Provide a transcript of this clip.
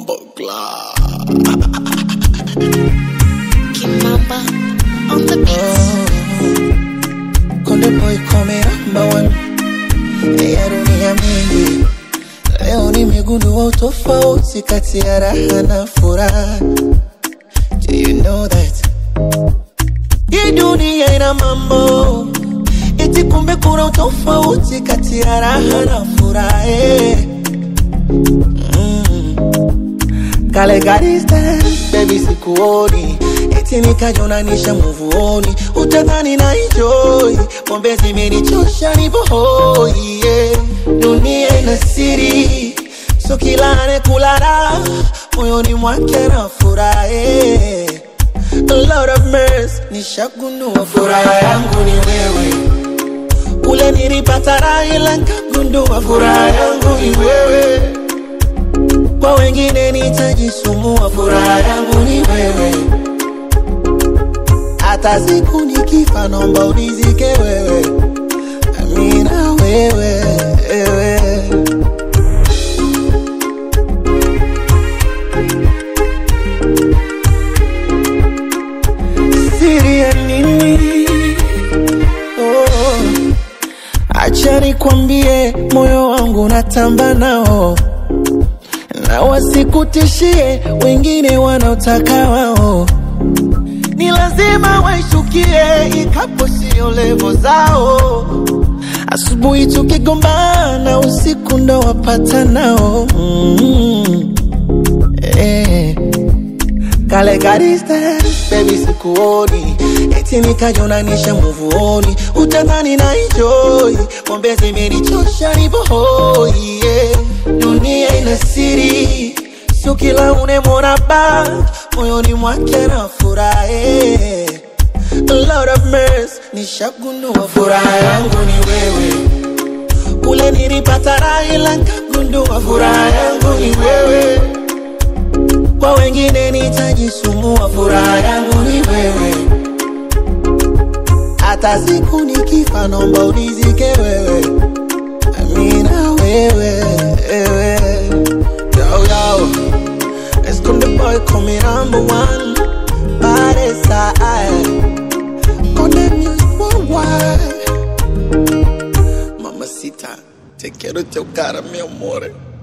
Bumbleclaw. Kimamba on the beat. Konde boy come number one ya dunia mingi. Leo nimegundua utofauti kati ya raha na furaha. Do you know that? Hii dunia ina mambo eti, kumbe kuna utofauti kati ya raha na furaha. eh. Kale ka distance, baby sikuoni eti nikajonanisha muvuoni utadhani na enjoy pombe zimenichosha nipo hoi yeah. dunia ina siri so kila anekula moyoni mwake na furahe Lord of mercy nishagundua furaha yangu ni wewe ule nilipata raha ila nkagundua furaha yangu ni wewe kwa wengine nitajisumbua, furaha yangu ni wewe. Hata siku nikifa, naomba unizike wewe, amina wewe, wewe. Siri ya nini? Oh, acha nikwambie, moyo wangu natamba nao na wasikutishie wengine wanaotaka wao, ni lazima waishukie, ikapo sio levo zao. Asubuhi tukigombana, usiku ndo wapata nao mm. eh. Kale ka distance, baby sikuoni eti nikajonanisha muvuoni utadhani na enjoy pombe zimenichosha nipo hoi yeah. dunia ina siri sio kila unemwona ba moyoni mwake na furahe Lord of mercy nishagundua furaha yangu ni wewe ule nilipata raha ila nkagundua furaha yangu ni wewe kwa wengine nitajisumbua, furaha yangu ni wewe. Hata siku nikifa, naomba unizike wewe, amina wewe, wewe. Yo, yo. Esconde boy come number one Pare side Conde music worldwide Mamacita, te quiero chocar, mi amore